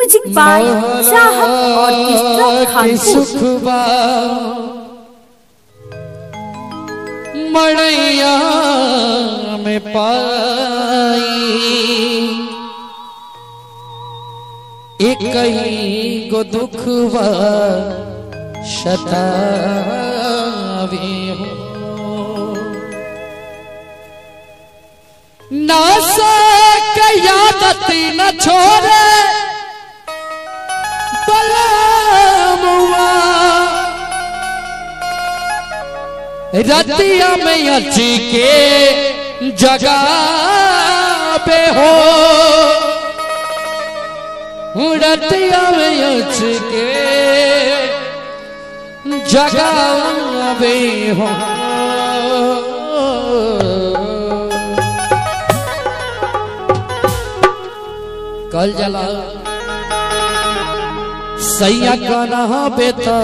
music by Chahat orchestra के खानपुर सुखबा मड़ैया में पाई एक ही गो दुखबा शतावे हो ना से यादत न छोड़े बलमुआ रतिया में अची के जगा पे हो रतिया में अच के जगा पे हो कल जला सैया कना बेता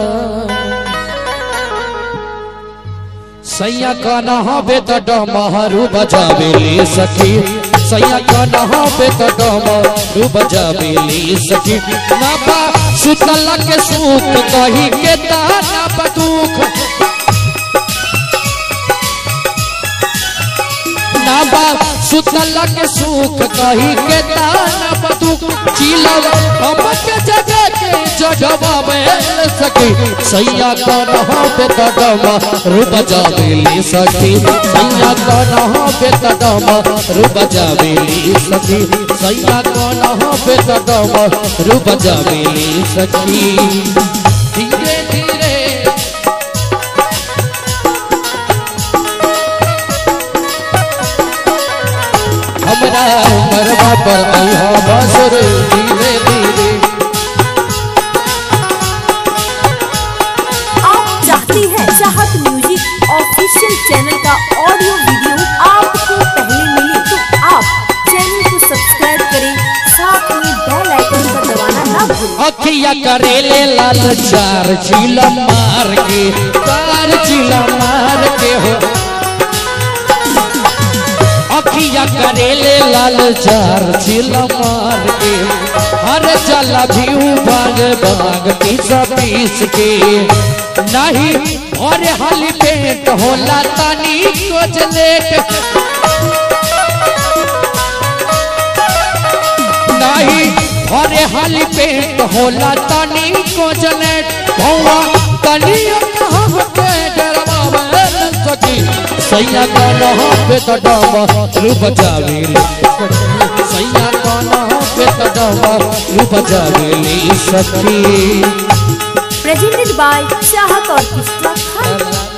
सैया कना बेता डमहरू बजावे ले सखी सैया कना बेता डमहरू बजावे ले सखी ना बा सुतल के सुख कही के ताना बदुख ना बा सुतल के सुख कही के ताना बदुख चिलव हम के जगह के जगवा में सखी सैया का रहा पे तडमा रूप जावे ले सखी सैया का रहा पे तडमा रूप जावे ले सखी सैया का रहा पे तडमा रूप जावे ले सखी धीरे धीरे हमरा मरवा पर अहा बसर धीरे धीरे आप चाहती हैं चाहत म्यूजिक ऑफिशियल चैनल का ऑडियो वीडियो आपको पहले मिले तो आप चैनल को सब्सक्राइब करें साथ में बेल आइकन को दबाना ना भूलें अखिया करेले लाल चार चिला मार के चार चिला मार के हो अखिया करेले लाल चार चिला मार के हर चला भी बाग बाग पीस पीस के नहीं और हाली पेट होला तनी कोच लेट नहीं अरे हाली पेट होला तनी को जनेट भौवा तनी कहाँ पे डरवा में सकी सैया का नहा पे तो डबा रू बचावे ले सैया का नहा पे तो डबा रू बचावे ले सखी presented by Chahat orchestra Khanpur